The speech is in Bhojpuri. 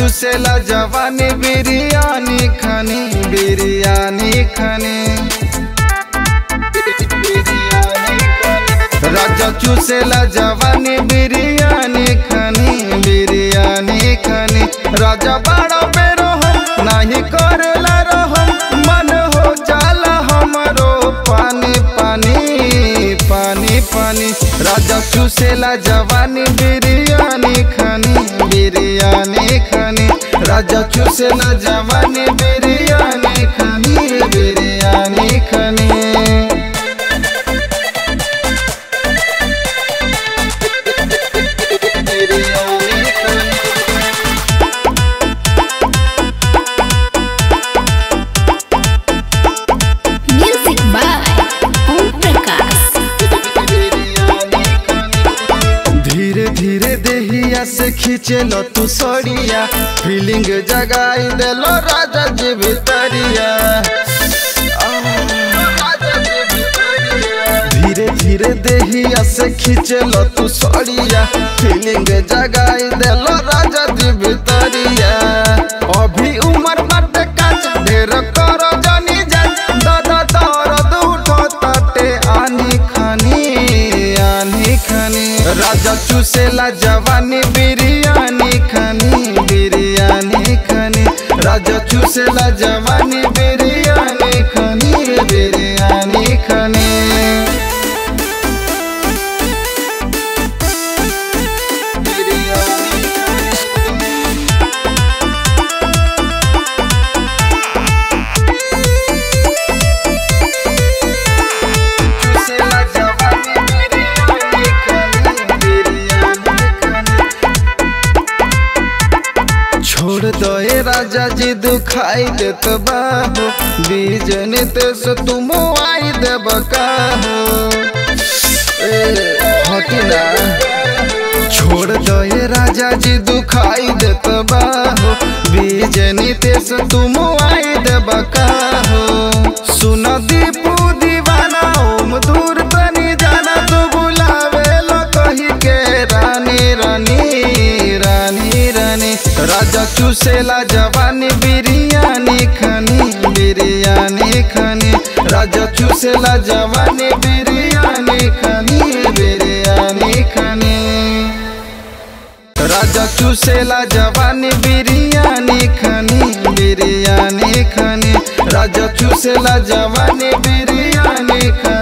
चूसेला जवानी बिरयानी खनी बिरयानी खनी राजा चूसेला जवानी बिरयानी खनी बिरयानी खनी राजा बड़ा बेरो हम नहीं करेला रहम मन हो जाला हमरो पानी पानी पानी पानी राजा चूसेला जवानी बिरयानी खनी बिरयानी खनी राजा चूसेला जवानी बिरयानी खनी बिरयानी खनी Music by Om Prakash. धीरे धीरे देहिया से खींचे लो तू सड़िया फीलिंग जगाई दे लो राजा जी भितरिया धीरे धीरे देहिया से खींचे लो तू सड़िया फीलिंग जगाई दे लो राजा जी भितरिया अभी उम्र बाटे काच ढेर करो जानी जा दादा दर्द उठो ताटे आनी खानी आनी खानी राजा चूसेला जवानी बिरयानी खानी बिरयानी खानी राजा चूसेला जवानी बिरयानी खानी बिरयानी खानी चूसेला जवानी बिरयानी खानी बिरयानी खानी छोड़ दो ए राजा जी दुखाई देत बाहो बीज नितेश तुम आई देब काहो ए हटी ना छोड़ दो ए राजा जी दुखाई देत बाहो बीज नितेश तुम आई देब काहो सुन दीपू दीवाना ओम दूर तनी जाना तू बुलावे लो कही के रानी रानी रानी रानी राजा चूसेला जवानी बिरयानी खनी बिरयानी खनी राजा चूसेला जवानी बिरयानी खनी बिरयानी खनी राजा चूसेला जवानी बिरयानी खनी बिरयानी खनी राजा चूसेला जवानी बिरयानी खनी